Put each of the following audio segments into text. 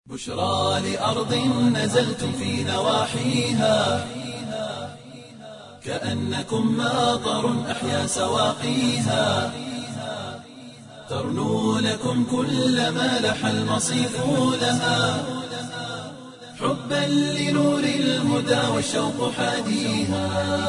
بشرى لأرض نزلتم في نواحيها كأنكم ماطر أحيا سواقيها ترنو لكم كل ما لح المصيف لها حبا لنور الهدى والشوق حاديها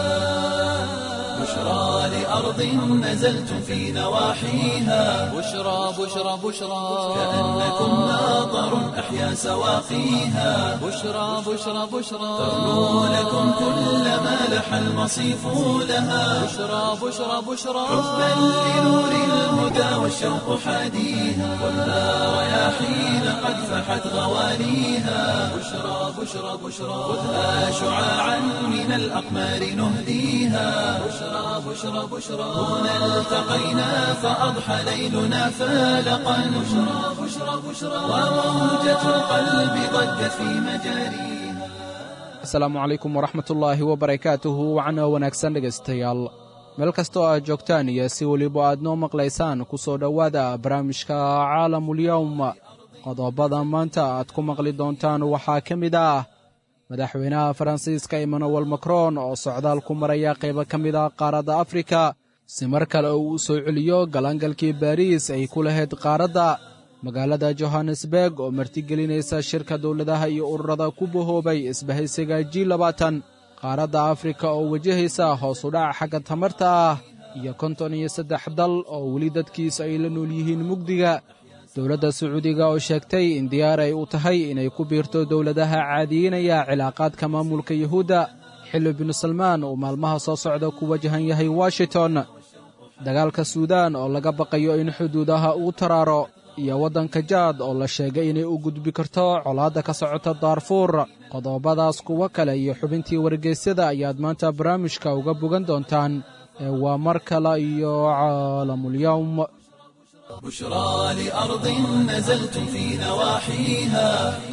بشرى لأرض نزلتم في نواحيها بشرى بشرى بشرى كأنكم ماطر أحيا سواقيها بشرى بشرى بشرى ترنو لكم كل ما لح المصيف لها بشرى بشرى بشرى حبا لنور الهدى والشوق حاديها والنار رياحين قد فحت غوانيها بشرى بشرى بشرى خذها شعاعا من الأقمار نهديها بشرى بشرى بشرى هنا التقينا فأضحى ليلنا فالقا بشرى بشرى بشرى وموجة القلب ضجت في مجاريها asalaamu calaykum waraxmatullaahi wabarakaatuhu wacna wanaagsan dhegaystayaal meel kastoo aad joogtaan iyo si weliba aad noo maqlaysaan ku soo dhowaada barnaamijka caalamulyowm qodobada maanta aad ku maqli doontaan waxaa ka mid ah madaxweynaha faransiiska emmanuel macron oo socdaal ku maraya qaybo ka mid ah qaaradda afrika si mar kale uu u soo celiyo galangalkii baariis ay ku lahayd qaaradda magaalada johannesburg oo martigelinaysa shirka dowladaha iyo ururada ku bahoobay isbahaysiga ji labaatan qaaradda afrika oo wajahaysa hoos u dhac xagga tamarta ah iyo konton iyo saddex dal oo weli dadkiisa ay la nool yihiin mugdiga dowladda sacuudiga oo sheegtay in diyaar ay u tahay inay ku biirto dowladaha caadiyiinaya cilaaqaadka maamulka yuhuudda xilli binu salmaan uu maalmaha soo socda ku wajahan yahay washington dagaalka suudaan oo laga baqayo in xuduudaha uu taraaro iyo waddanka jaad oo la sheegay inay u gudbi karto colaadda ka socota daarfuur qodobadaas kuwo kale iyo xubintii wargeysyada ayaad maanta barnaamijka uga bogan doontaan ee waa mar kale iyo caalamulyowm بشرى لأرض نزلتم في نواحيها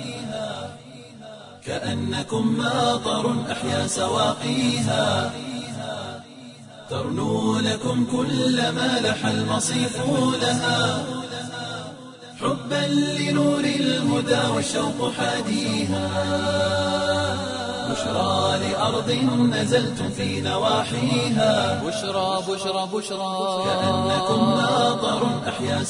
كأنكم ماطر أحيا سواقيها ترنو لكم كل ما لح المصيف لها حبا لنور الهدى والشوق حاديها بشرى لأرض نزلتم في نواحيها بشرى بشرى بشرى كأنكم ماطر أحيا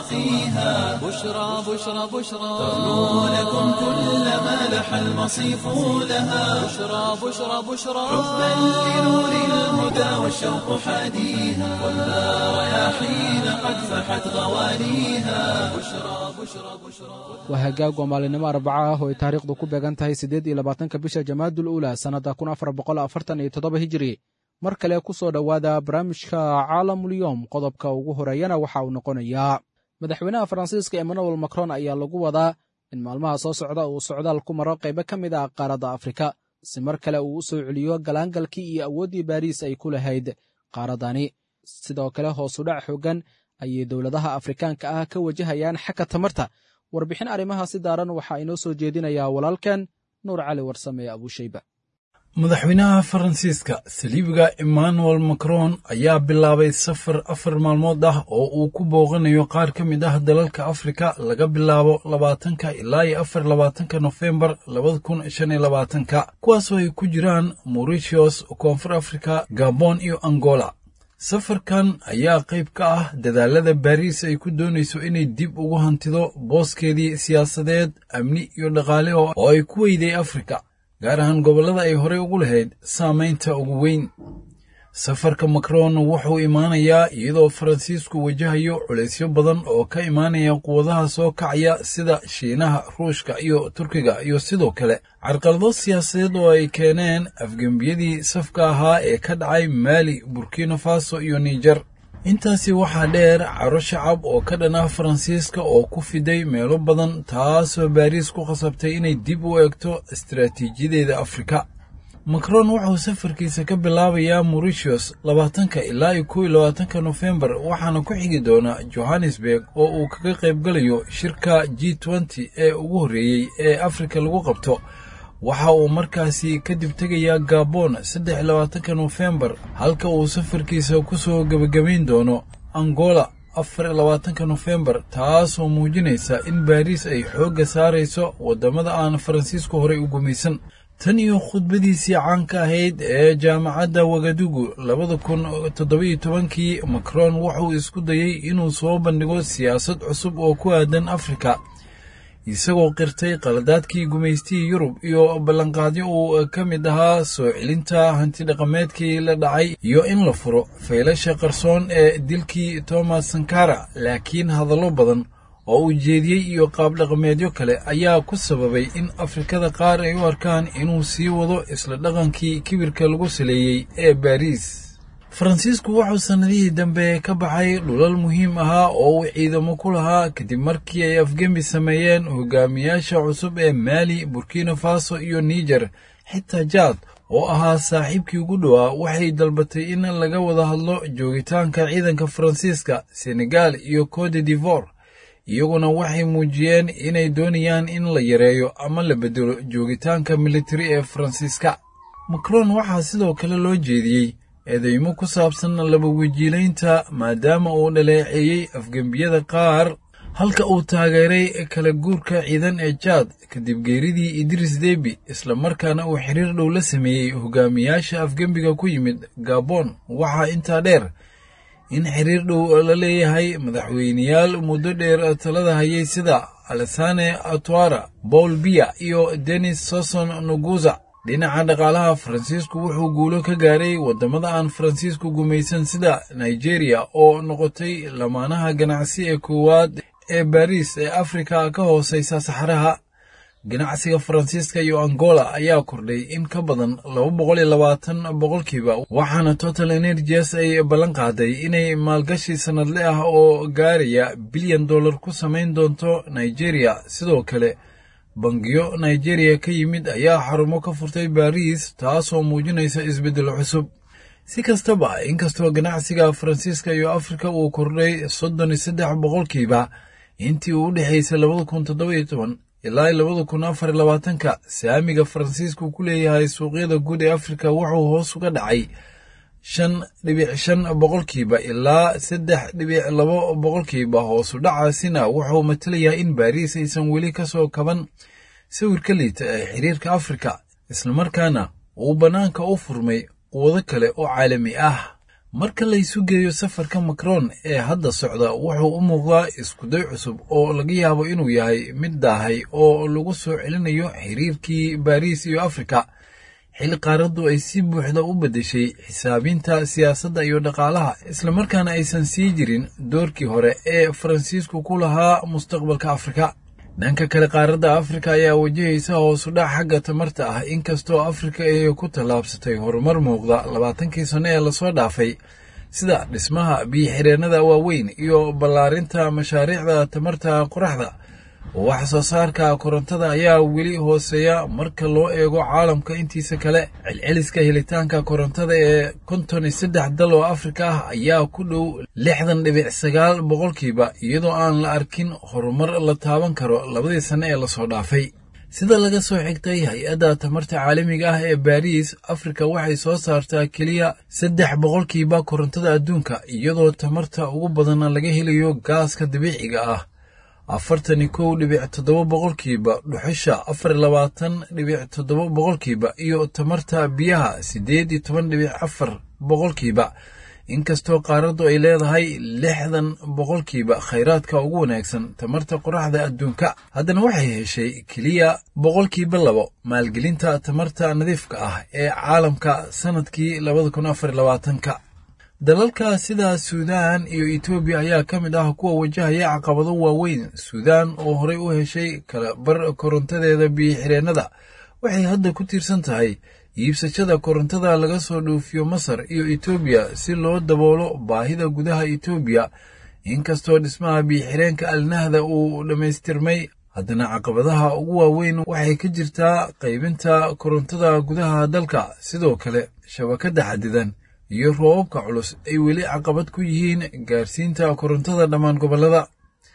سواقيها بشرى بشرى بشرى ترنو لكم كل ما لح المصيف لها بشرى بشرى بشرى حبا لنور الهدى والشوق حاديها والنار رياحين قد فحت غوانيها بشرى بشرى بشرى waa hagaag waa maalinimo arbaca ah oo ay taariikhdu ku beegan tahay siddeed iyo labaatanka bisha jamaadul uula sannadda kun afar boqol afartan iyo toddoba hijiri mar kale ku soo dhowaada barnaamijka caalamulyoom qodobka ugu horeeyana waxa uu noqonayaa madaxweynaha faransiiska emmanuel macron ayaa lagu wadaa in maalmaha soo socda uu socdaal ku maro qaybo ka mid ah qaaradda afrika si mar kale uu u soo celiyo galaangalkii iyo awooddii baariis ay ku lahayd qaaraddani sidoo kale hoosudhac xooggan ayay dowladaha afrikaanka ah ka wajahayaan xagga tamarta warbixin arrimahaasi daaran waxaa inoo soo jeedinayaa walaalkan nuur cali warsame abuushayba madaxweynaha faransiiska saliibiga emmanuel macron ayaa bilaabay safar afar maalmood ah oo uu ku booqanayo qaar ka mid ah dalalka afrika laga bilaabo labaatanka ilaa iyo afar labaatanka nofembar labada kun shan iyo labaatanka kuwaasoo ay ku jiraan mauritius koonfur afrika gabon iyo angola safarkan ayaa qayb ka ah dadaalada baariis ay ku doonayso inay dib ugu hantido booskeedii siyaasadeed amni iyo dhaqaale oo ay ku weyday afrika gaar ahaan gobollada ay horey ugu lahayd saamaynta ugu weyn safarka macron wuxuu imaanayaa iyadoo faransiisku wajahayo culaysyo badan oo ka imaanaya quwadaha soo kacaya sida shiinaha ruushka iyo turkiga iyo sidoo kale carqalado siyaasadeed oo ay keeneen afgembiyadii safka ahaa ee ka dhacay maali burkina faso iyo niger intaasi waxaa dheer caro shacab oo ka dhan ah faransiiska oo ku fiday meelo badan taasoo baariis ku khasabtay inay dib u eegto istaraatiijiyadeeda afrika macron wuxuu safarkiisa ka bilaabayaa mauritius labaatanka ilaa iyo kow iyo labaatanka nofembar waxaana ku xigi doona johannesburg oo uu kaga qaybgalayo shirka g nty ee ugu horreeyey ee afrika lagu qabto waxa uu markaasi kadib tegayaa gabon saddex iyo labaatanka nofembar halka uu safarkiisa ku soo gebagabayn doono angola afar iyo labaatanka nofembar taasoo muujinaysa in baariis ay xoogga saarayso waddamada aan faransiisku horey u gumaysan tan iyo khudbadiisii caanka ahayd ee jaamacadda wagadugu labada kun toddobiyo tobankii macron wuxuu isku dayey inuu soo bandhigo siyaasad cusub oo ku aadan afrika isagoo qirtay qaladaadkii gumaystihii yurub iyo ballanqaadyo uu ka mid ahaa soo celinta hantidhaqameedkii la dhacay iyo in la furo faylasha qarsoon ee dilkii thomas sankara laakiin hadallo badan oo uu jeediyey iyo qaabdhaqameedyo kale ayaa ku sababay in afrikada qaar ay u arkaan inuu sii wado isla dhaqankii kibirka lagu saleeyey ee baariis faransiisku wuxuu sannadihii dambe ka baxay dhulal muhiim ahaa oo uu ciidamo ku lahaa kadib markii ay afgembi sameeyeen hogaamiyaasha cusub ee maali burkina faso iyo niger xitaa jaad oo ahaa saaxiibkii ugu dhowaa waxay dalbatay in laga wada hadlo joogitaanka ciidanka faransiiska senegal iyo cote d'ivore iyaguna waxay muujiyeen inay doonayaan in la yareeyo ama la bedelo joogitaanka militari ee faransiiska macron waxaa sidoo kale loo jeediyey eedeymo ku saabsan laba wejiilaynta maadaama uu dhaleeceeyey afgembiyada qaar halka uu taageeray kala guurka ciidan ee jaad kadib geeridii idris debi islamarkaana uu xiriir dhow la sameeyey hogaamiyaasha afgembiga ku yimid gabon waxaa intaa dheer in xiriir dhow la leeyahay madaxweyneyaal muddo dheer talada hayay sida alesane atwara paul biya iyo denis soson nuguza dhinaca dhaqaalaha faransiisku wuxuu guulo ka gaaray waddamada aan faransiisku gumaysan sida nigeria oo noqotay lamaanaha ganacsi ee koowaad ee baariis ee afrika ka hooseysa saxaraha ganacsiga faransiiska iyo angola ayaa kordhay in ka badan laba boqol iyo labaatan boqolkiiba waxaana total energies ay ballan qaaday inay maalgashi sannadle ah oo gaaraya bilyan dollar ku samayn doonto nigeria sidoo kale bangiyo nigeria ka yimid ayaa xarumo ka furtay baariis taasoo muujinaysa isbeddel cusub si kastaba inkastoo ganacsiga faransiiska iyo afrika uu kordhay soddon iyo saddex boqolkiiba intii uu u dhexaysay labada kun toddoba iyo toban ilaa labada kun afar iyo labaatanka saamiga faransiisku ku leeyahay suuqyada guud ee afrika wuxuu hoos uga dhacay shan dhibic shan boqolkiiba ilaa saddex dhibic labo boqolkiiba hoosu dhacaasina wuxuu matalayaa in baariis aysan weli ka soo kaban sawirka liita ee xiriirka afrika islamarkaana uu bannaanka u furmay quwado kale oo caalami ah marka laysu geeyo safarka macron ee hadda socda wuxuu u muuqdaa iskuday cusub oo laga yaabo inuu yahay mid daahay oo lagu soo celinayo xiriirkii baariis iyo afrika xilli qaaraddu ay si buuxda u beddeshay xisaabinta siyaasadda iyo dhaqaalaha islamarkaana aysan sii jirin doorkii hore ee faransiisku ku lahaa mustaqbalka afrika dhanka kale qaaradda afrika ayaa wajahaysa hoosudhac xagga tamarta ah inkastoo afrika ay ku tallaabsatay horumar muuqda labaatankii sanno ee lasoo dhaafay sida dhismaha biyo-xireennada waaweyn iyo ballaarinta mashaariicda tamarta qoraxda wax soo saarka korontada ayaa weli hooseeya marka loo eego caalamka intiisa kale celceliska helitaanka korontada ee konton iyo saddex dal oo afrika ah ayaa ku dhow lixdan dhibic sagaal boqolkiiba iyadoo aan la arkin horumar la taaban karo labadii sanno ee lasoo dhaafay sida laga soo xigtay hay-adda tamarta caalamiga ah ee baariis afrika waxay soo saartaa keliya saddex boqolkiiba korontada adduunka iyadoo tamarta ugu badanna laga helayo gaaska dabiiciga ah afartani kow dhibic toddoba boqolkiiba dhuxusha afar labaatan dhibic toddoba boqolkiiba iyo tamarta biyaha siddeed iyo toban dhibic afar boqolkiiba inkastoo qaaraddu ay leedahay lixdan boqolkiiba khayraadka ugu wanaagsan tamarta qoraxda adduunka haddana waxay heshay keliya boqolkiiba labo maalgelinta tamarta nadiifka ah ee caalamka sannadkii labada kun afar labaatanka dalalka sida suudaan iyo etoobiya ayaa ka mid ah kuwa wajahaya caqabado waaweyn suudaan oo horey u heshay kala bar korontadeeda biyo-xireennada waxay hadda ku tiirsan tahay iibsashada korontada laga soo dhoofiyo masar iyo etoobiya si loo daboolo baahida gudaha etoobiya inkastoo dhismaha biyo-xireenka alnahda uu dhammaystirmay haddana caqabadaha ugu waaweyn waxay ka jirtaa qaybinta korontada gudaha dalka sidoo kale shabakadda xadidan iyo roobabka culus ay weli caqabad ku yihiin gaarsiinta korontada dhammaan gobollada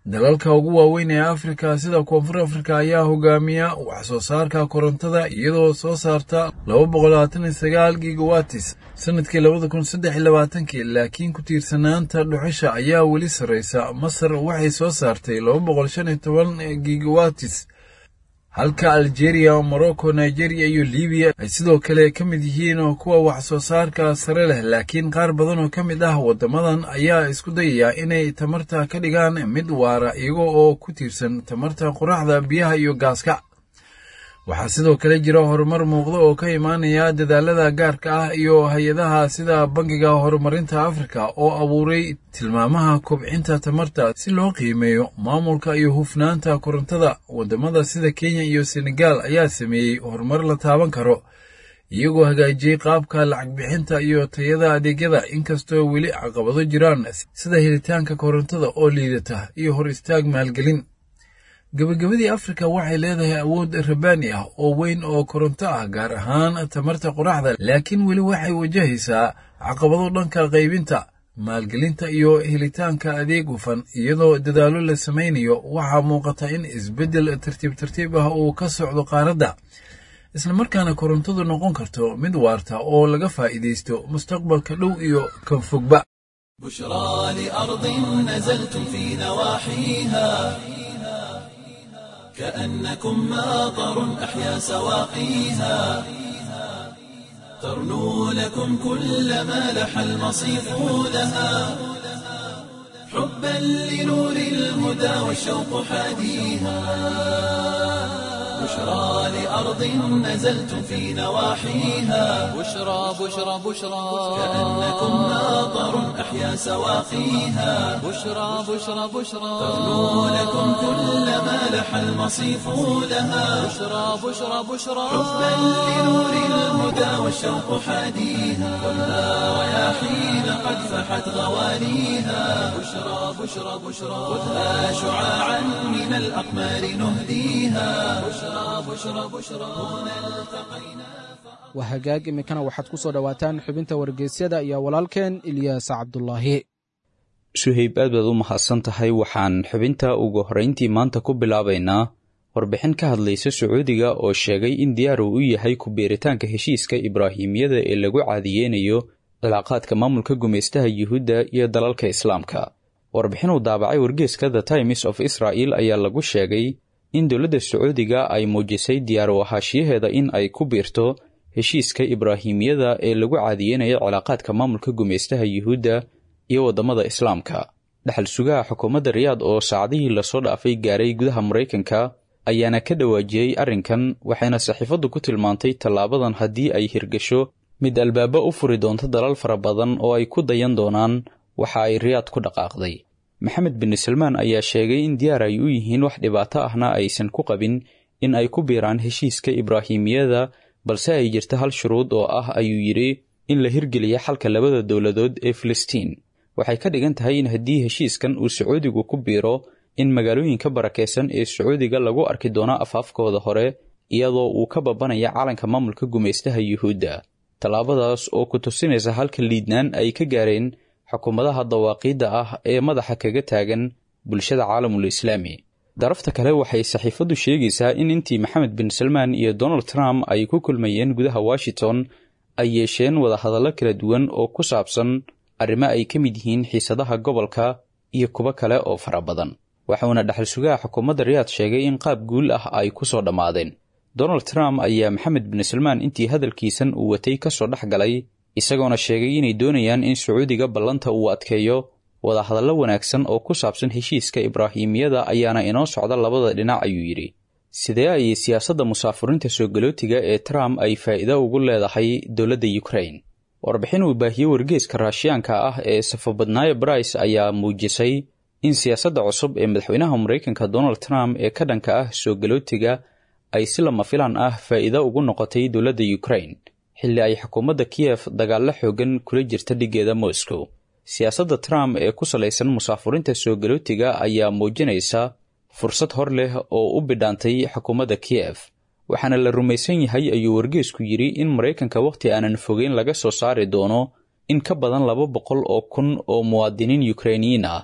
dalalka ugu waaweyn ee afrika sida koonfur afrika ayaa hogaamiya wax soo saarka korontada iyadoo soo saarta laba boqol labaatan iyo sagaal gigawatis sanadkii labada kun saddex iyo labaatankii laakiin ku tiirsanaanta dhuxusha ayaa weli sarreysa masar waxay soo saartay laba boqol shan iyo toban gigawatis halka algeria morocco nigeria iyo libiya ay sidoo kale ka mid yihiin kuwa wax soo saarka sare leh laakiin qaar badan oo ka mid ah waddamadan ayaa isku dayaya inay tamarta ka dhigaan mid waara iyago oo ku tiirsan tamarta qoraxda biyaha iyo gaaska waxaa sidoo kale jira horumar muuqda oo ka imaanaya dadaalada gaarka ah iyo hay-adaha sida bangiga horumarinta afrika oo abuuray tilmaamaha kobcinta tamarta si loo qiimeeyo maamulka iyo hufnaanta korontada waddamada sida kenya iyo senegal ayaa sameeyey horumar la taaban karo iyagoo hagaajiyey qaabka lacag bixinta iyo tayada adeegyada inkastoo weli caqabado jiraan sida helitaanka korontada oo liidata iyo hor istaag maalgelin gebagabadii afrika waxay leedahay awood rabaani ah oo weyn oo koronto ah gaar ahaan tamarta qoraxda laakiin weli waxay wajahaysaa caqabado dhanka qaybinta maalgelinta iyo helitaanka adeeg hufan iyadoo dadaallo la samaynayo waxaa muuqata in isbeddel tartiib tartiib ah uu ka socdo qaaradda islamarkaana korontadu noqon karto mid waarta oo laga faa'iidaysto mustaqbalka dhow iyo kan fogba بشرى لأرض نزلتم في نواحيها كأنكم ماطر أحيا سواقيها ترنو لكم كل ما لح المصيف لها حبا لنور الهدى والشوق حاديها بشرى لأرض نزلتم في نواحيها بشرى بشرى بشرى كأنكم ماطر أحيا سواقيها بشرى بشرى بشرى ترنو لكم كل ما لح المصيف لها بشرى بشرى بشرى حبا لنور الهدى والشوق حاديها خذها رياحين قد فحت غوانيها بشرى بشرى بشرى خذها شعاعا من الأقمار نهديها بشرى بشرى بشرى هنا التقينا waa hagaag iminkana waxaad ku soo dhowaataan xubinta wargeysyada iyo walaalkeen ilyaas cabdulaahi suhayb aad baad u mahadsan tahay waxaan xubinta ugu horrayntii maanta ku bilaabaynaa warbixin ka hadlaysa sacuudiga oo sheegay in diyaar uu u yahay ku biiritaanka heshiiska ibraahimiyada ee lagu caadiyeynayo cilaaqaadka maamulka gumaystaha yuhuudda iyo dalalka islaamka warbixin uu daabacay wargeeska the times of israel ayaa lagu sheegay in dowladda sacuudiga ay muujisay diyaar u ahaashiyaheeda in ay ku biirto heshiiska ibraahimiyada ee lagu caadiyeynayo cilaaqaadka maamulka gumaystaha yuhuudda iyo waddamada islaamka dhexal sugaha xukuumadda riyaad oo saacadihii lasoo dhaafay gaaray gudaha maraykanka ayaana ka dhawaajiyey arrinkan waxayna saxiifaddu ku tilmaantay tallaabadan haddii ay hirgasho mid albaabo u furi doonto dalal fara badan oo ay ku dayan doonaan waxa ay riyaad ku dhaqaaqday maxamed bin salmaan ayaa sheegay in diyaar ay u yihiin wax dhibaato ahna aysan ku qabin in ay ku biiraan heshiiska ibraahimiyada balse ay jirta hal shuruud oo ah ayuu yidhi in la hirgeliya xalka labada dowladood ee filistiin waxay ka dhigan tahay in haddii heshiiskan uu sacuudigu ku biiro in magaalooyinka barakaysan ee sacuudiga lagu arki doono afaafkooda hore iyadoo uu ka babanaya calanka maamulka gumaystaha yuhuudda tallaabadaas oo ku tusinaysa halka liidnaan ay ka gaareen xukuumadaha dawaaqiidda ah ee madaxa kaga taagan bulshada caalamul islaami darafta kale waxay saxiifaddu sheegaysaa in intii maxamed bin salmaan iyo donald trump ay ku kulmayeen gudaha washington ay yeesheen wadahadallo kala duwan oo ku saabsan arrimo ay ka mid yihiin xiisadaha gobolka iyo kuwo kale oo fara badan waxuuna dhexal sugaha xukuumadda riyaad sheegay in qaab guul ah ay ku soo dhammaadeen donald trump ayaa maxamed bin salmaan intii hadalkiisan uu watay ka soo dhex galay isagoona sheegay inay doonayaan in sacuudiga ballanta uu adkeeyo wadahadallo wanaagsan oo ku saabsan heshiiska ibraahimiyada ayaana inoo socda labada dhinac ayuu yidhi sidee ayay siyaasadda musaafuriinta soo galootiga ee trump ay faa'iido ugu leedahay dowladda ukrain warbixin uu baahiyey wargeeska raashiyaanka ah ee safobadnaayo brice ayaa muujisay in siyaasadda cusub ee madaxweynaha maraykanka donald trump ee ka dhanka ah soo galootiga ay si lama filaan ah faa'iido ugu noqotay dowladda ukrain xilli ay xukuumadda kiyef dagaallo xoogan kula jirta dhiggeeda moscow siyaasadda trump ee ku salaysan musaafuriinta soo galootiga ayaa muujinaysa fursad hor leh oo u bidhaantay xukuumadda kiyef waxaana la rumaysan yahay ayuu wargeesku yidhi in maraykanka wakhti aanan fogeyn laga soo saari doono in ka badan laba boqol oo kun oo muwaadiniin yukrainiyiin ah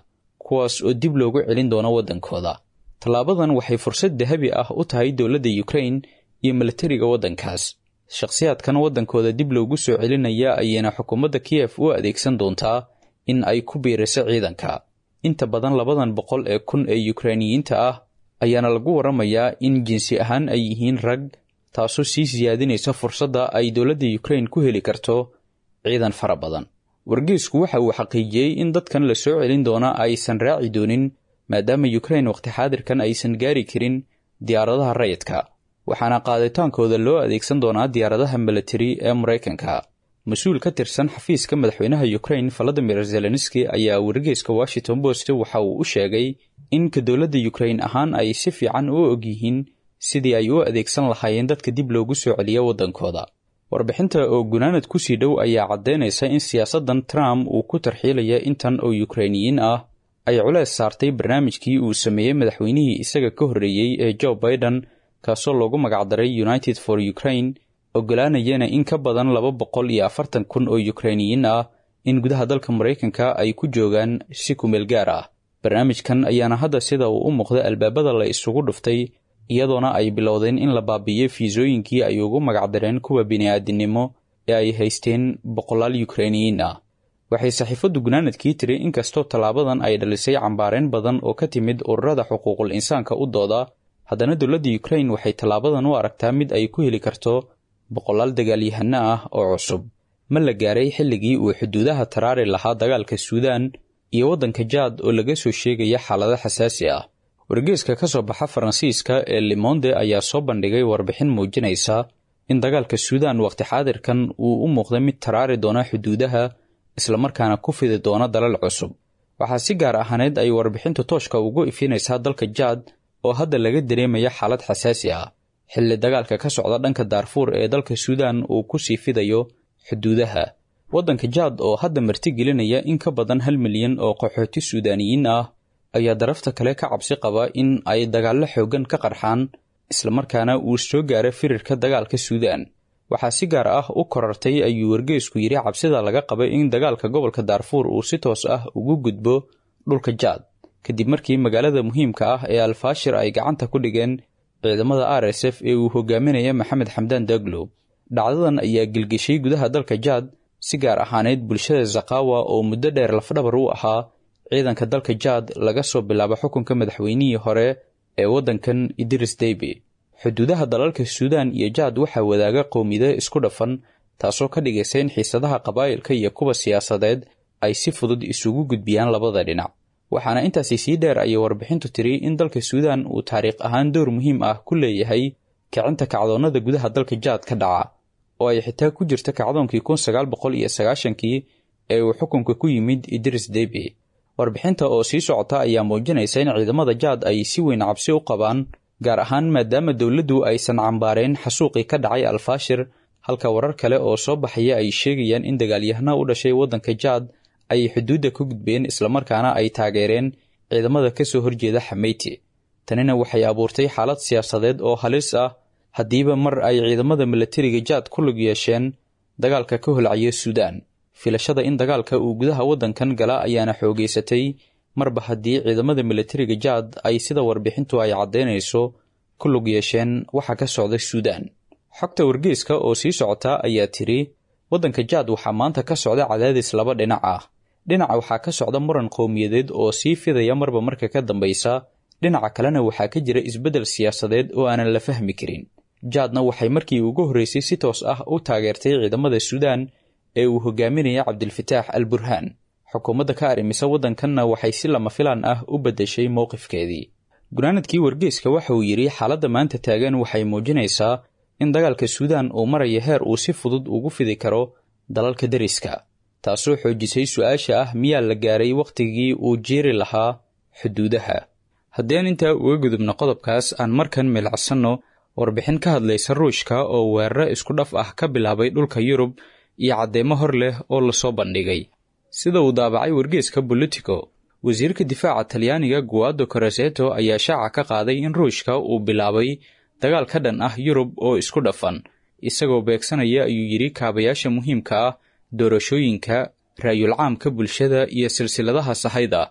kuwaas oo dib loogu celin doono waddankooda tallaabadan waxay fursad dahabi ah u tahay dowladda yukrain iyo milatariga waddankaas shakhsiyaadkan waddankooda dib loogu soo celinaya ayayna xukuumadda kiyef u adeegsan doontaa in ay ku biiriso ciidanka inta badan labadan boqol ee kun ee yukrainiyiinta ah ayaana lagu waramayaa in jinsi ahaan ay yihiin rag taasoo sii siyaadinaysa fursadda ay dowladda yukrain ku heli karto ciidan fara badan wargeysku waxa uu xaqiijiyey in dadkan la soo celin doona aysan raaci doonin maadaama yukrain wakhti xaadirkan aysan gaari karin diyaaradaha rayidka waxaana qaaditaankooda loo adeegsan doonaa diyaaradaha milatari ee maraykanka mas-uul ka tirsan xafiiska madaxweynaha yukrain valadimir zelenski ayaa wargeyska washington post waxa uu u sheegay in ka dowladda yukrain ahaan ay si fiican u og yihiin sidii ay u adeegsan lahaayeen dadka dib loogu soo celiya waddankooda warbixinta oo gunaanad kusii dhow ayaa caddaynaysa in siyaasaddan trump uu ku tarxiilaya intan oo yukrainiyiin ah ay culeys saartay barnaamijkii uu sameeyey madaxweynihii isaga ka horreeyey ee joe biden kaasoo loogu magacdaray united for ukraine ogolaanayana in ka badan laba boqol iyo afartan kun oo yukrainiyiin ah in gudaha dalka maraykanka ay ku joogaan si kumeel gaar ah barnaamijkan ayaana hadda sida uu u muuqda albaabada la isugu dhuftay iyadoona ay bilowdeen in la baabi'iyo fiisooyinkii ay ugu magacdareen kuwa bini'aadinimo ee ay haysteen boqolaal yukrainiyiin ah waxay saxiifaddu gunaanadkii tiri inkastoo tallaabadan ay dhalisay cambaareen badan oo ka timid ururada xuquuqul insaanka u dooda haddana dowladda yukrain waxay tallaabadan u aragtaa mid ay ku heli karto boqolaal dagaalyahano ah oo cusub ma la gaaray xilligii uu xuduudaha taraari lahaa dagaalka suudaan iyo waddanka jaad oo laga soo sheegaya xaalado xasaasi ah wargeeska ka soo baxa faransiiska ee limonde ayaa soo bandhigay warbixin muujinaysa in dagaalka suudaan wakhti xaadirkan uu u muuqda mid taraari doona xuduudaha islamarkaana ku fidi doona dalal cusub waxaa si gaar ahaaneed ay warbixintu tooshka ugu ifinaysaa dalka jaad oo hadda laga dareemaya xaalad xasaasi ah xilli dagaalka ka socda dhanka daarfuur ee dalka suudaan uu ku sii fidayo xuduudaha waddanka jaad oo hadda martigelinaya in ka badan hal milyan oo qaxooti suudaaniyiin ah ayaa darafta kale ka cabsi qaba in ay dagaallo xooggan ka qarxaan islamarkaana uu soo gaaro firirka dagaalka suudaan waxaa si gaar ah u korartay ayuu wargeysku yidhi cabsida laga qaba in dagaalka gobolka daarfuur uu si toos ah ugu gudbo dhulka jaad kadib markii magaalada muhiimka ah ee alfaashir ay gacanta ku dhigeen ciidamada r s f ee uu hogaaminaya maxamed xamdaan daglo dhacdadan ayaa gelgeshay gudaha dalka jaad si gaar ahaaneyd bulshada zakawa oo muddo dheer lafdhabar u ahaa ciidanka dalka jaad laga soo bilaabo xukunka madaxweynihii hore ee waddankan idris deby xuduudaha dalalka suudaan iyo jaad waxaa wadaaga qowmiyado isku dhafan taasoo ka dhigaysa in xiisadaha qabaa'ilka iyo kuwa siyaasadeed ay si fudud isugu gudbiyaan labada dhinac waxaana intaasi sii dheer ayay warbixintu tiri in dalka suudaan uu taariikh ahaan door muhiim ah ku leeyahay kicinta kacdoonnada gudaha dalka jaad ka dhaca oo ay xitaa ku jirta kacdoonkii kun sagaal boqol iyo sagaashankii ee uu xukunka ku yimid idris deby warbixinta oo sii socota ayaa muujinaysa in ciidamada jaad ay si weyn cabsi u qabaan gaar ahaan maadaama dowladdu aysan cambaareen xasuuqii ka dhacay alfaashir halka warar kale oo soo baxaya ay sheegayaan in dagaalyahana u dhashay waddanka jaad ay xuduudda ka gudbeen islamarkaana ay taageereen ciidamada ka soo horjeeda xameyti tanina waxay abuurtay xaalad siyaasadeed oo halis ah haddiiba mar ay ciidamada milatariga jaad ku lug yeesheen dagaalka ka holcaya suudaan filashada in dagaalka uu gudaha waddankan gala ayaana xoogeysatay marba haddii ciidamada milatariga jaad ay sida warbixintu ay caddaynayso ku lug yeesheen waxa ka socda suudaan xogta wargeyska oo sii socota ayaa tiri waddanka jaad waxaa maanta ka socda cadaadis laba dhinac ah dhinaca waxaa ka socda muran qowmiyadeed oo sii fidaya marba marka ka dambaysa dhinaca kalena waxaa ka jira isbeddel siyaasadeed oo aanan la fahmi karin jaadna waxay markii ugu horreysay si toos ah u taageertay ciidamada suudaan ee uu hogaaminaya cabdilfataax al burhaan xukuumadda ka arrimisa waddankanna waxay si lama filaan ah u beddeshay mowqifkeedii gunaanadkii wargeyska waxa uu yidhi xaaladda maanta taagan waxay muujinaysaa in dagaalka suudaan uu maraya heer uu si fudud ugu fidi karo dalalka deriska taasoo xoojisay su-aasha ah miyaa la gaaray wakhtigii uu jiiri lahaa xuduudaha haddii aan intaa uga gudubno qodobkaas aan markan milacsanno warbixin ka hadlaysa ruushka oo weeraro isku dhaf ah ka bilaabay dhulka yurub iyo caddeemo hor leh oo lasoo bandhigay sida uu daabacay wargeeska bolitico wasiirka difaaca talyaaniga guado koraseto ayaa shaaca ka qaaday in ruushka uu bilaabay dagaal ka dhan ah yurub oo isku dhafan isagoo beegsanaya ayuu yidhi kaabayaasha muhiimka ah doorashooyinka raayul caamka bulshada iyo silsiladaha sahayda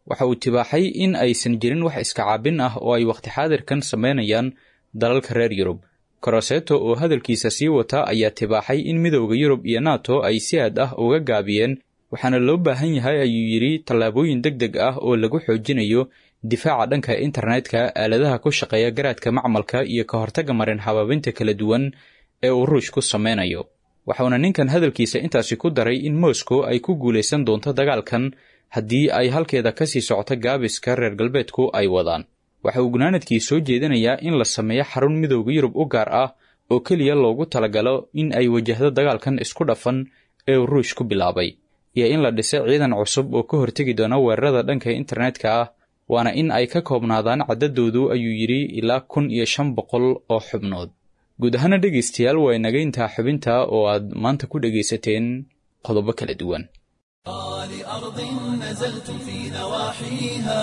waxa uu tibaaxay in aysan jirin wax iskacaabin ah oo ay wakhti xaadirkan samaynayaan dalalka reer yurub koroseto oo hadalkiisa sii wata ayaa tibaaxay in midowda yurub iyo nato ay si aad ah uga gaabiyeen waxaana loo baahan yahay ayuu yidhi tallaabooyin deg deg ah oo lagu xoojinayo difaaca dhanka internetka aaladaha ku shaqeeya garaadka macmalka iyo ka hortagga marin habaabinta kala duwan ee uu ruush ku sameynayo waxauna ninkan hadalkiisa intaasi ku daray in moscow ay ku guulaysan doonto dagaalkan haddii ay halkeeda ka sii socoto gaabiska reer galbeedku ay wadaan waxa uu gunaanadkii soo jeedinayaa in la sameeyo xarun midowda yurub u gaar ah oo keliya loogu talagalo in ay wajahdo dagaalkan isku dhafan ee uu ruush ku bilaabay iyo in la dhisay ciidan cusub oo ka hortegi doona weerarada dhanka internetka ah waana in ay ka koobnaadaan caddadoodu ayuu yidhi ilaa kun iyo shan boqol oo xubnood guud ahaana dhegaystayaal waa inaga intaa xubinta oo aad maanta ku dhegaysateen qodobo kala duwan لأرض نزلتم في نواحيها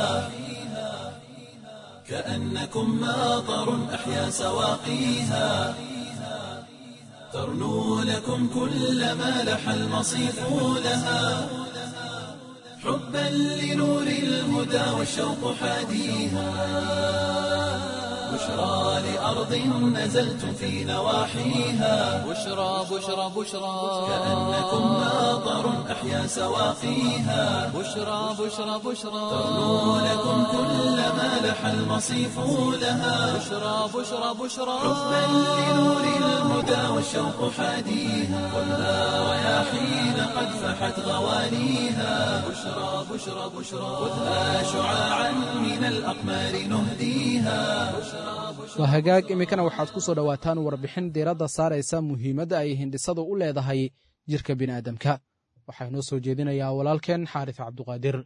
كأنكم ماطر أحيا سواقيها ترنو لكم كل ما لح المصيف لها حبا لنور الهدى والشوق حاديها بشرى لأرض نزلتم في نواحيها بشرى بشرى بشرى كأنكم ماطر أحيا سواقيها بشرى بشرى بشرى ترنو لكم كل ما لح المصيف لها بشرى بشرى بشرى حبا لنور الهدى والشوق حاديها والنار رياحين قد فحت غوانيها بشرى بشرى بشرى خذها شعاعا من الأقمار نهديها waa hagaag iminkana waxaad ku soo dhowaataan warbixin diiradda saaraysa muhiimadda ay hindhisadu u leedahay jirka bini'aadamka waxaa inoo soo jeedinayaa walaalkeen xaaris cabduqaadir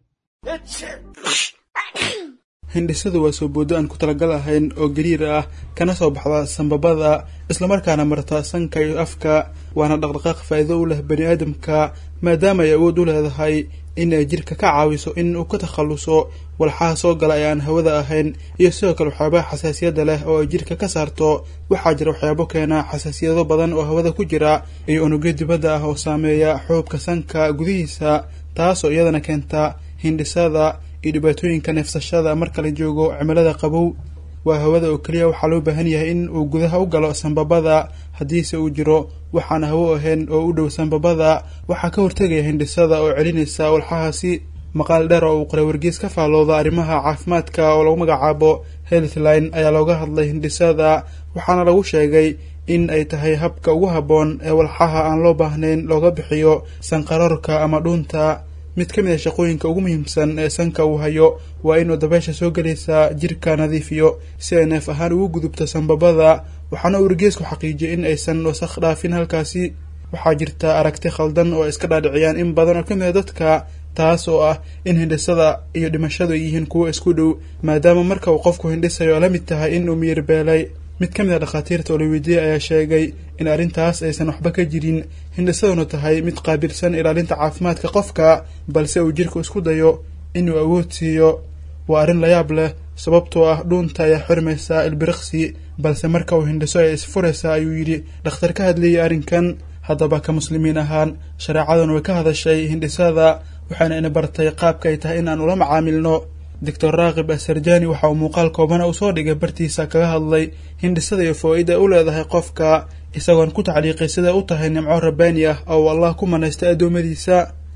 hindhisadu waa soo booddo aan ku talagal ahayn oo gariir ah kana soo baxda sambabada islamarkaana marta sanka iyo afka waana dhaqdhaqaaq faa'iido u leh bani aadamka maadaama ay awood u leedahay in ay jirka ka caawiso in uu ka takhalluso walxaha soo gala ee aan hawada ahayn iyo sidoo kale waxyaabaha xasaasiyadda leh oo ay jirka ka saarto waxaa jira waxyaabo keena xasaasiyado badan oo hawada ku jira iyo unugyo dibadda ah oo saameeya xuubka sanka gudihiisa taasoo iyadana keenta hindhisada iyo dhibaatooyinka neefsashada marka la joogo cimilada qabow waa hawada oo keliya waxaa loo baahan yahay in uu gudaha u galo sambabada haddiise uu jiro waxaan hawo ahayn oo u dhow sambabada waxaa ka hortegaya hindhisada oo celinaysa walxahaasi maqaal dheer oo uu qoray wargees ka faallooda arrimaha caafimaadka oo lagu magacaabo healthline ayaa looga hadlay hindhisada waxaana lagu sheegay in ay tahay habka ugu habboon ee walxaha aan loo baahnayn looga bixiyo sanqarorka ama dhuunta mid ka mid a shaqooyinka ugu muhiimsan ee sanka uu hayo waa inuu dabeesha soo gelaysa jirka nadiifiyo si ay neef ahaan ugu gudubto sambabada waxaana uu wargeesku xaqiijiyay in aysan wasakh dhaafin halkaasi waxaa jirta aragti khaldan oo ay iska dhaadhiciyaan in badan oo ka mid a dadka taas oo ah in hindhisada iyo dhimashadu ay yihiin kuwo isku dhow maadaama marka uu qofku hindhisayo la mid tahay in uu miyir beelay mid ka mid a dhakhaatiirta oo la weydiiyey ayaa sheegay in arrintaas aysan waxba ka jirin hindhisaduna tahay mid qaabilsan ilaalinta caafimaadka qofka balse uu jirku isku dayo inuu awood siiyo waa arrin layaab leh sababtoo ah dhuunta ayaa xirmaysaa ilbiriqsi balse marka uu hindhiso ay isfuraysaa ayuu yidhi dhakhtar ka hadlayay arrinkan haddaba ka muslimiin ahaan shareecaduna way ka hadashay hindhisada waxaana ina bartay qaabka ay tahay in aan ula macaamilno doctor raakib asarjani waxa uu muuqaal koobana uu soo dhigay bartiisa kaga hadlay hindhisada iyo foo-ida u leedahay qofka isagoon ku tacliiqay siday u tahay nimco rabbaani ah oo allah ku manaystay addoommadiisa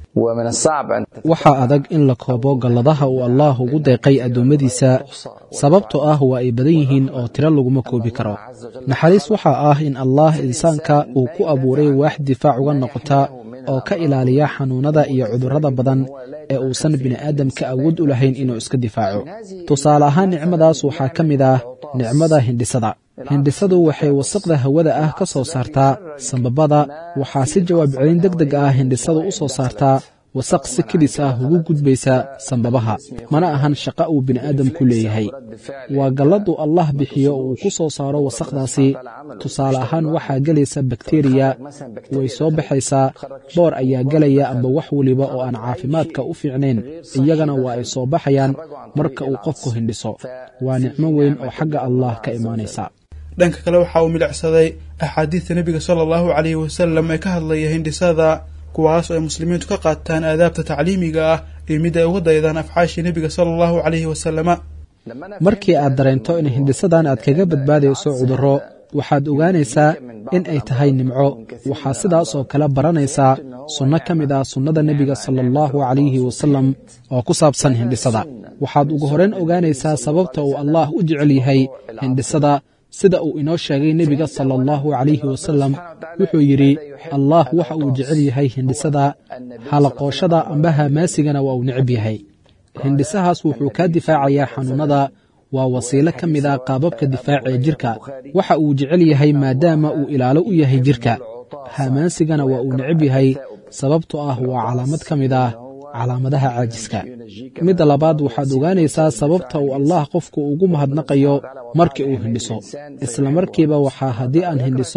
waxaa adag in la koobo galladaha uu allaah ugu deeqay addoommadiisa sababtoo ah waa ay badan yihiin oo tiro laguma koobi karo naxariis waxaa ah in allaah insaanka uu ku abuuray waax difaac uga noqota oo ka ilaaliya xanuunnada iyo cudurrada badan ee uusan bini'aadamka awood u lahayn inuu iska difaaco tusaale ahaan nicmadaas waxaa ka mid ah nicmada hindhisada hindhisadu waxay wasaqda hawada ah ka soo saartaa sambabada waxaa si jawaab celin deg deg ah hindhisadu u soo saartaa wasaq si kedis ah ugu gudbaysa sambabaha mana ahan shaqa uu bini'aadamku leeyahay waa galladu allah bixiyo uu ku soo saaro wasaqdaasi tusaale ahaan waxaa gelaysa bakteriya way soo baxaysaa boor ayaa gelaya amba wax weliba oo aan caafimaadka u fiicnayn iyagana waa ay soo baxayaan marka uu qofku hindhiso waa nicmo weyn oo xagga allah ka imaanaysa dhanka kale waxa uu milicsaday axaadiista nebiga sala allahu calayhi wasalam ee ka hadlaya hindhisada kuwaas oo ay muslimiintu ka qaataan aadaabta tacliimiga ah iyo mid ay uga daydaan afcaashii nebiga sala allahu calayhi wasalama markii aad dareento in hindisadan aad kaga badbaadayso cudurro waxaad ogaanaysaa in ay tahay nimco waxaa sidaas oo kale baranaysaa sunno ka mid ah sunnada nebiga sala allahu calayhi wasalam oo ku saabsan hindhisada waxaad ugu horrayn ogaanaysaa sababta uu allaah u jecel yahay hindhisada sida uu inoo sheegay nebiga sala allahu calayhi wasalam wuxuu yidhi allaah waxa uu jecel yahay hindhisada halaqooshada amba hamaasigana waa uu necab yahay hindhisahaas wuxuu kaa difaacayaa xanuunnada waa wasiilo ka mid a qaababka difaaca ee jirka waxa uu jecel yahay maadaama uu ilaalo u yahay jirka hamaasigana waa uu necab yahay sababtoo ah waa calaamad ka mid ah calaamadaha caajiska midda labaad waxaad ogaanaysaa sababta uu allah qofku ugu mahadnaqayo markii uu hindhiso isla markiiba waxaa haddii aan hindhiso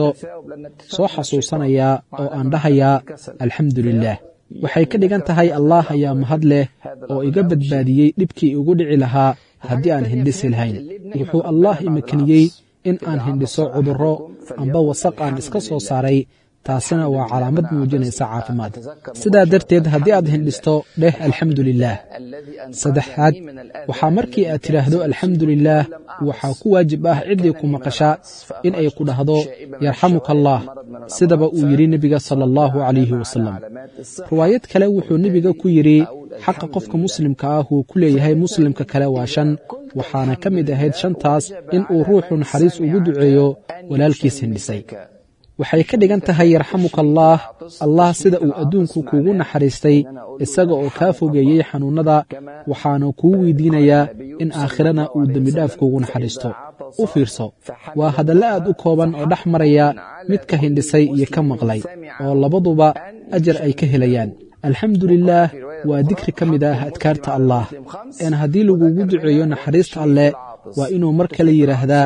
soo xasuusanayaa oo aan dhahayaa alxamdu lilaah waxay ka dhigan tahay allaah ayaa mahad leh oo iga badbaadiyey dhibkii igu dhici lahaa haddii aan hindhisi lahayn wuxuu allaah imakaniyey in aan hindhiso cudurro amba wasaq aan iska soo saaray taasina waa calaamad muujinaysa caafimaad sidaa darteed haddii aad hindhisto dheh alxamdu lilaah saddexaad waxaa markii aad tidhaahdo alxamdu lilaah waxaa ku waajib ah ciddii ku maqasha in ay ku dhahdo yarxamuka allah sidaba uu yidhi nebiga sala allahu calayhi wasalam riwaayad kale wuxuu nebiga ku yidhi xaqa qofka muslimka ah uu ku leeyahay muslimka kale waa shan waxaana ka mid ahayd shantaas in uu ruuxu naxariis ugu duceeyo walaalkiis hindhisay waxay ka dhigan tahay yarxamuka allaah allah sida uu adduunku kuugu naxariistay isaga oo kaa fogeeyey xanuunnada waxaana kuu weydiinayaa in aakhirana uu dembidhaaf kuugu naxariisto u fiirso waa hadallo aad u kooban oo dhex maraya midka hindhisay iyo ka maqlay oo labaduba ajar ay ka helayaan alxamdu lilaah waa dikri ka mid ah adkaarta allaah een haddii lagugu duceeyo naxariista alleh waa inuu mar kale yidhaahdaa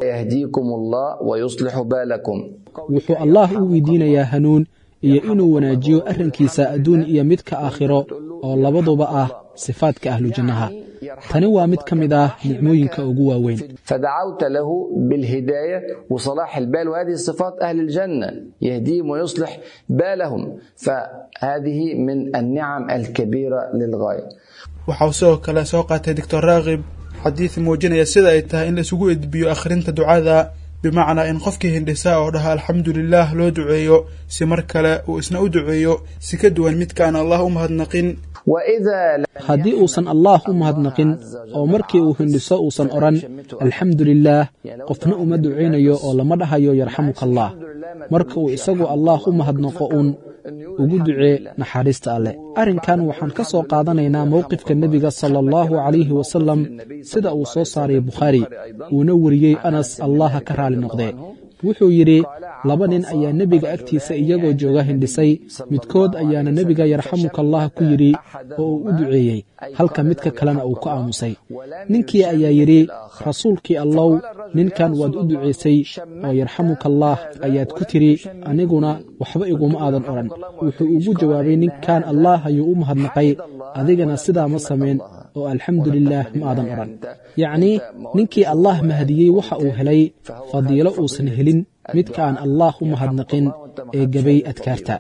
wuxuu allaah u weydiinayaa hanuun iyo inuu wanaajiyo arrinkiisa adduun iyo midka aakhiro oo labaduba ah sifaadka ahlujannaha tani waa mid ka mid ah nicmooyinka ugu waaweyn فدعوت له بالهداية وصلاح البال وهذه صفات أهل الجنة يهديهم ويصلح بالهم فهذه من النعم الكبيرة للغاية waxau sidoo kale soo qaatay doctor raakib xadiid muujinaya sida ay tahay in la isugu edbiyo akhrinta ducada bimacnaa in qofkii hindhisaa oo dhaha alxamdu lilaah loo duceeyo si mar kale uu isna u duceeyo si ka duwan midkaan allah u mahadnaqin وإذا haddii uusan allaah u mahadnaqin oo markii uu hindhiso uusan odhan alxamdu lilaah qofna uma ducaynayo oo lama dhahayo yarxamuka allah marka uu isagu allaah u mahadnaqo uun ugu ducee naxariista alleh arrinkan waxaan ka soo qaadanaynaa mowqifka nebiga sala allahu calayhi wasalam sida uu soo saaray bukhaari uuna weriyey anas allaha ka raali noqdee wuxuu yidhi laba nin ayaa nebiga agtiisa iyagoo jooga hindhisay midkood ayaana nebiga yarxamuka allah ku yidhi oo uu u duceeyey halka midka kalena uu ku aamusay ninkii ayaa yidhi rasuulkii allow ninkan waad u ducaysay oo yarxamuka allaah ayaad ku tidhi aniguna waxba iguma aadan odhan wuxuu ugu jawaabay ninkan allaah ayuu u mahadnaqay adigana sidaa ma samayn oo alxamdu lilaah ma aadan odhan yacnii ninkii allaah mahadiyey waxa uu helay fadiilo uusan helin midka aan allaah u mahadnaqin ee gebay adkaarta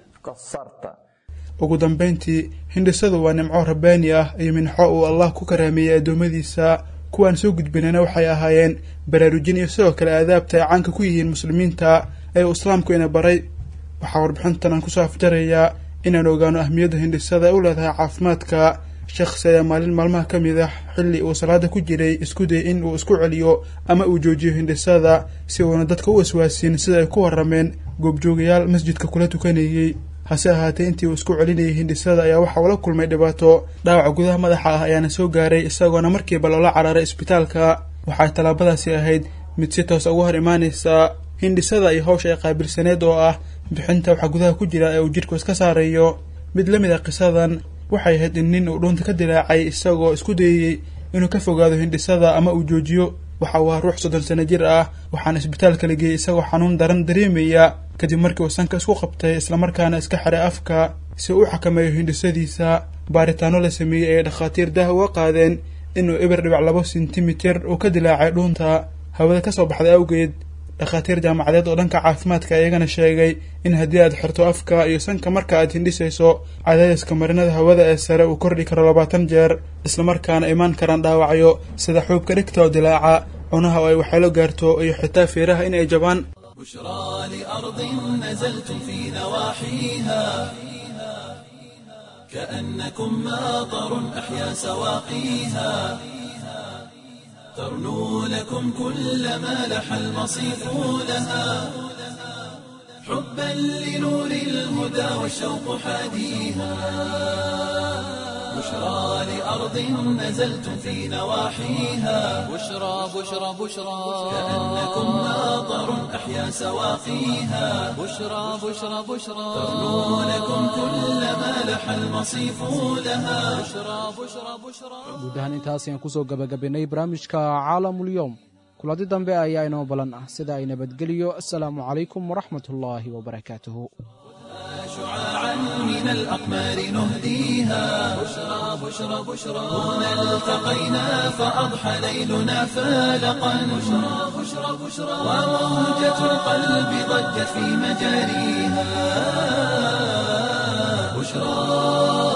ugu dambayntii hindhisadu waa nimco rabbaani ah iyo minxo uu allah ku karaameeyey addoommadiisa kuwaan soo gudbinayna waxay ahaayeen baraarujin iyo sidoo kale aadaabta ay caanka ku yihiin muslimiinta ee uu islaamku ina baray waxaa warbixintan aan kusoo afjarayaa inaan ogaano ahmiyadda hindhisada ay u leedahay caafimaadka shakhsi ayaa maalin maalmaha ka mid ah xilli uu salaada ku jiray isku day in uu isku celiyo ama uu joojiyo hindhisada si uuna dadka u waswaasiin sida ay ku warrameen goobjoogayaal masjidka kula tukanayey hase ahaatee intii uu isku celinayay hindhisada ayaa waxa uu la kulmay dhibaato dhaawaca gudaha madaxa ah ayaana soo gaaray isagoona markiiba loola cararay isbitaalka waxay tallaabadaasi ahayd mid si toos uga hor imaanaysa hindhisada iyo hawsha ay qaabilsaneed oo ah bixinta waxa gudaha ku jira ee uu jidhku iska saarayo mid la mid a qisadan waxay ahayd in nin uu dhuunta ka dilaacay isagoo isku dayayey inuu ka fogaado hindhisada ama uu joojiyo waxa uu ahaa ruux soddon sano jir ah waxaana isbitaalka la geeyey isagoo xanuun daran dareemaya kadib markii uu sanka isku qabtay islamarkaana iska xiray afka si uu u xakameeyo hindhisadiisa baaritaano la sameeyey ay dhakhaatiir dah uga qaadeen inuu eber dhibac labo sentimitir uu ka dilaacay dhuunta hawada ka soo baxday awgeed dhakhaatiir jaamacadeed oo dhanka caafimaadka iyagana sheegay in haddii aad xirto afka iyo sanka marka aad hindhisayso cadaadiska marinada hawada ee sare uu kordhi karo labaatan jeer islamarkaana imaan karaan dhaawacyo sida xuubka dhigta oo dilaaca cunaha oo ay waxyeelo gaarto iyo xitaa feeraha in ay jabaan بشرى لأرض نزلتم في نواحيها كأنكم ماطر أحيا سواقيها ترنو لكم كل ما لح المصيف لها حبا لنور الهدى والشوق حاديها بشرى لأرض نزلتم في نواحيها بشرى بشرى بشرى كأنكم ماطر أحيا سواقيها بشرى بشرى بشرى ترنو لكم كل ما لح المصيف لها بشرى بشرى بشرى guud ahaan intaas ayaan kusoo gabagabaynay barnaamijka caalamulyoom kuladi dambe ayaa inoo balan ah sida ay nabadgeliyo asalaamu calaykum waraxmat ullaahi wabarakaatuhu شعاعا من الأقمار نهديها بشرى بشرى بشرى هنا التقينا فأضحى ليلنا فالقا بشرى بشرى بشرى وموجة القلب ضجت في مجاريها بشرى